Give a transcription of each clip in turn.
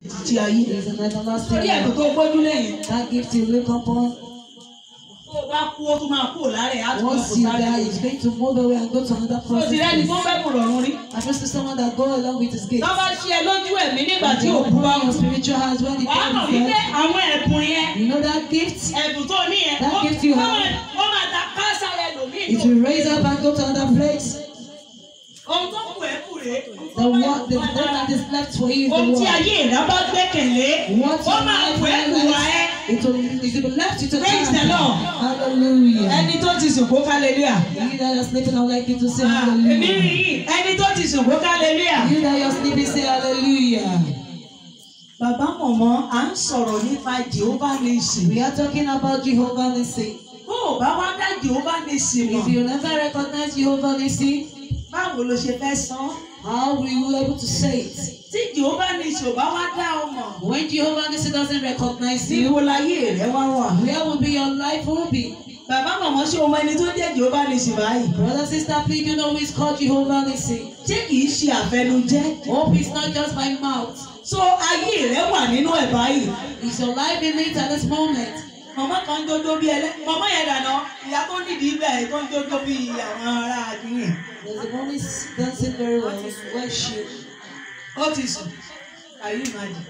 ti ayé. There is an everlasting Torí ẹ̀bùn life. tó gbójú lẹ́yìn. That gift you look upon, Tó o bá kú, ó tún máa kúrò lára ẹ̀, á tún máa once kó you sáré. die, it's going to move away and go to another Tó o ti rẹ́ni tó process. fẹ́ kù rọrùn rí. I trust to someone that go along with his gift. Tó bá ṣe ẹ lójú ẹ̀mí nígbà tí You òkú bá open kú. your spiritual eyes when the Wàá mọ̀ time wípé is àwọn ẹ̀bùn yẹn, You know that gift? ẹ̀bùn tó ní yẹn, That ó gift you ó have. máa- ó máa ta káásá rẹ lòmíì It lò. will raise up and go to another place. Ohun tó kù ẹ́ kù rèé. The one, the one that is left for you is the Ohun tí one. ayé ìdá bá gbẹ́kẹ̀lé, What ó your máa life kù ẹ́ kù wá ẹ́. realizes, it will, it will be left you to Praise the time. Lord. Hallelujah. Ẹni tó ti sùn kó hallelujah. You that are sleeping, I would like you to say Ah, Èmi rí hallelujah. yìí, ẹni tó ti sùn kó hallelujah. You that are sleeping, say hallelujah. Bàbá mọ̀mọ́, à ń sọ̀rọ̀ nípa Jehovah Nisi. We are talking about Jehovah Nissi. Bó o bá wá dá Jehovah Nisi If mọ̀, you never recognize Jehovah Nissi, báwo ló ṣe fẹ́ san? how will you be able to say it? Tí Jehovah Nisi ò bá wá dá ọ mọ̀, When Jehovah Nissi doesn't recognize you, níbo láyé rẹ wá wà? where will be your life will be? Bàbá mọ̀mọ́ ṣé o mọ ẹni tó jẹ́ Jehovah Nisi báyìí? Brother, sister, please, you know who is called Jehovah Nissi. Ṣé kìí ṣe àfẹnujẹ́? Hope is not just my mouth. So ayé rẹ wà nínú ẹ̀ báyìí. Is your life in it at this moment? Mọ̀mọ́ kan jójó bí ẹlẹ́. Mọ̀mọ́ yẹn dànà. Ìyá tó nídìí ibẹ̀ ẹ̀ tó ń jójó bí àwọn ará àdúyìn. There's a woman dancing very well. Where is she? Ó ti sùn. Can you imagine?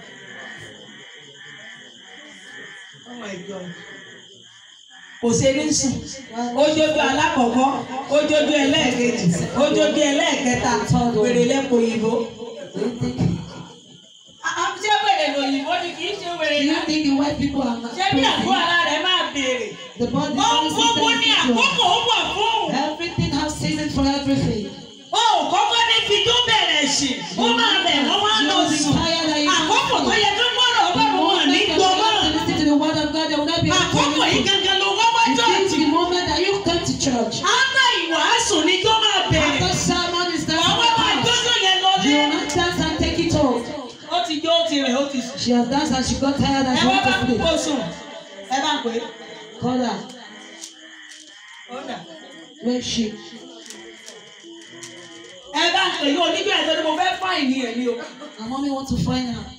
Oh my God. Kò ṣe ní sùn. Ojójú alákọ̀ọ́kọ́, ojójú ẹlẹ́ẹ̀kejì, ojójú ẹlẹ́ẹ̀kẹta, wèrè lẹ́kọ̀ọ́ òyìnbó. Do you think, Ṣé wèrè lòyìnbó ni kì í ṣe do wèrè you náà? think the white people are not Ṣé bí àgọ́ crazy? ara rẹ̀ máa béèrè? The body Ohun has gbogbo ní àkókò ó wà fún. Everything has season for everything. O ò kọ́kọ́ ní fi tó bẹ̀rẹ̀ sí. Ó máa bẹ̀ wọ́n wá lọ sùn. Àkókò tó yẹ kí gbọ́dọ̀ ọlọ́run wọn ní When gbọ́mọ́. you listen to the word of God, they will not be able to Àkókò yìí listen. gangan ló wọ́n wá It is jọ́ọ̀jì. the moment that you come to church. Áná ìwàásù ni tó máa bẹ̀rẹ̀. After sermon is done, Àwọn máa gbọ́dọ̀ yẹn lọ you lé. will not dance and take it off. Ó ti jó ó ti rẹ̀ ó ti sùn. She has danced and she got tired and Ẹ she wá bá wanted to kó sleep. sùn. Ẹ bá pè é. Call her. Ó dà. Where is she? Ẹ bá pè é onígbà tó ní mo fẹ́ fáìn ní ẹ̀ ní o. Her mommy want to find her.